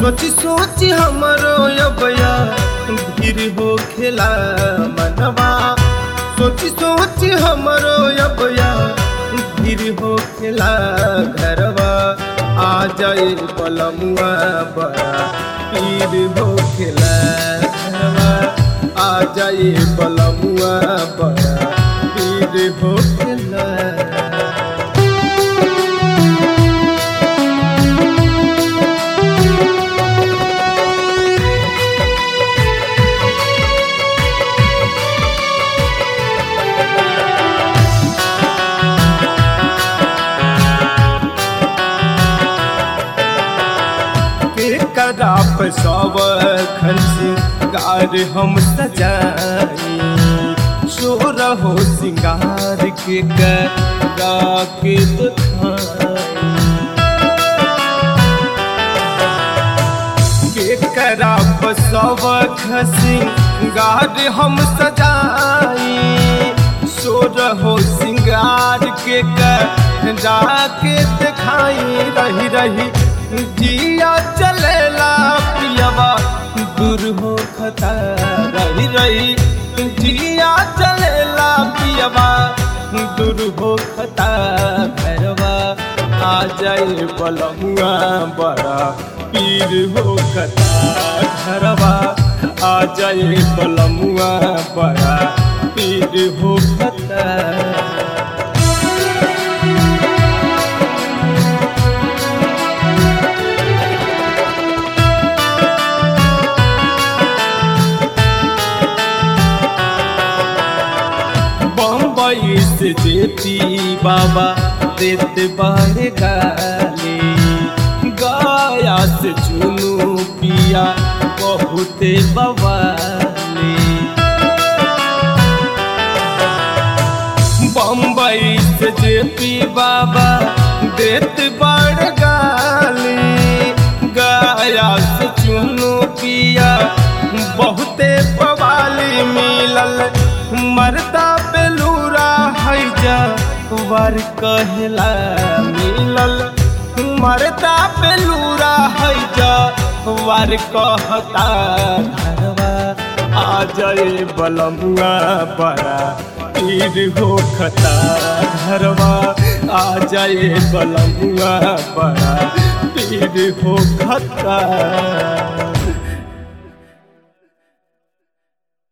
सोची सोची हमरो अबया भीड़ हो खेला मनवा सोची सोची हमरो अबया भीड़ हो खेला घरवा आ जाए पलमुआ बड़ा पीर हो खेला घरवा आ जाए पलमुआ बड़ा पीर हो खेला के कराप सब खंसी गार हम सजाई शोर हो सिंगार के करा के दुखाई के कराप सब खसी गार हम सजाई शोर हो सिंगार के करा के दिखाई रही रही जिया चलेला पियवा दूर हो खता रही रही जिया चलेला पियवा दूर हो खता भैरवा आ जाए बलमुआ बड़ा पीर हो खता घरवा आ जाए बलमुआ बड़ा पीर हो खता बम्बई से जेती बाबा देते बारे गाली गाया से चुनू पिया बहुते बवाली बम्बई से जेती बाबा देते बारे गाली गाया से चुनू पिया बहुते बवाली मिलल मरदा बेलूरा है जा वर कहला मिलल मरदा बेलूरा है जा वर कहता घरवा आ जाए बलमुआ बड़ा पीर हो खता घरवा आ जाए बलमुआ बड़ा पीर हो खता